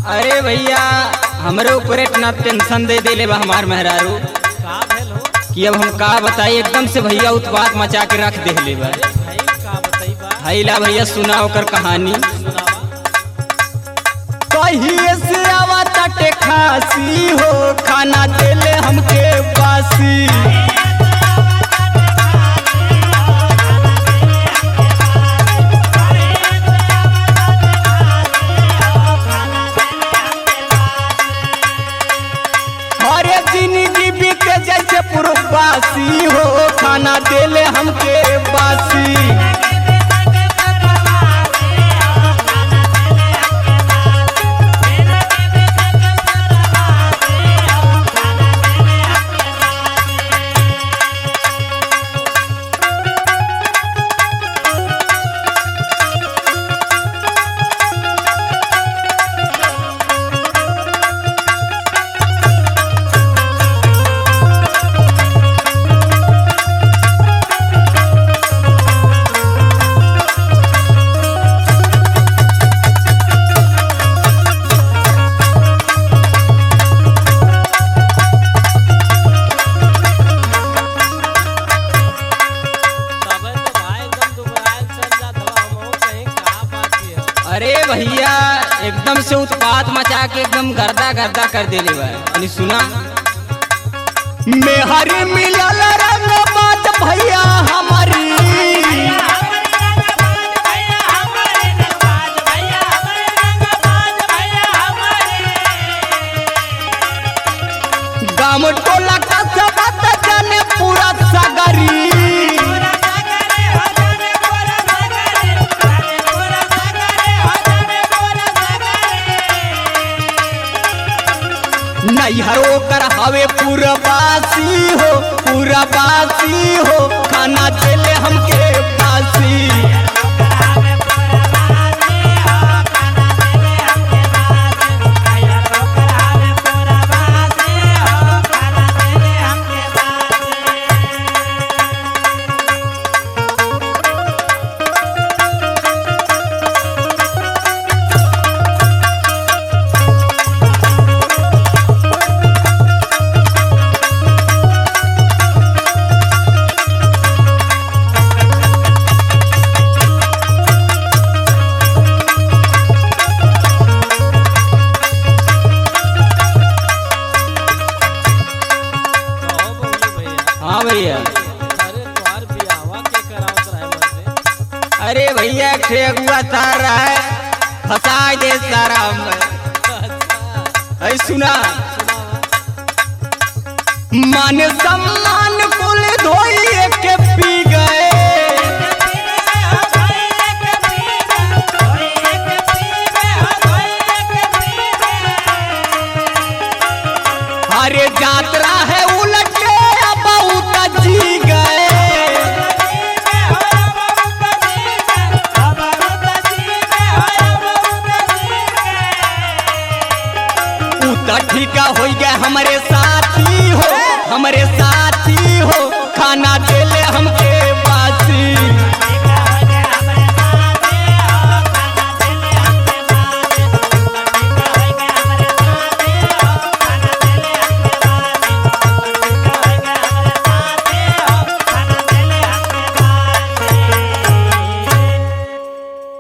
अरे भैया हमरे ऊपर इतना टेंशन दे देले बा हमार मेहरारू का भेल हो कि अब हम का बताई एकदम से भैया उत्पात मचा के रख देले बा अरे भाई का बताई बा हैला भैया सुना ओकर कहानी सुनावा कहिए से आवा तटे खासी हो खाना देले हमके बासी हरे जिंदगी बीते जैसे पूर्ववासी हो खाना देले हमके बासी तबे तो भाई एकदम दुबरायल चल जात हवा हमहू कहीं का बात है अरे भैया एकदम से उत्पात मचा के एकदम गर्दा गर्दा कर देले बा यानी सुना मेहरी मिलल रंग बात भैया हमारी गाम टोला का सब जाने पूरा सगरी नैहरो कर हवे पूरबासी हो पूरबासी हो खाना देले हमके बासी कहो बोली भैया हाँ भैया अरे तोहार बियाहवा के करावत रहे मुझसे अरे भैया ठेकुआ तारा है फंसा दे सारा हम अच्छा अरे सुना सुनावा मान सम्मान कुल धोइए के पी गए अरे यात्रा है उलटे बहुत जी गए उता ठीका हो गया हमारे साथी हो हमारे साथी हो खाना देले हमके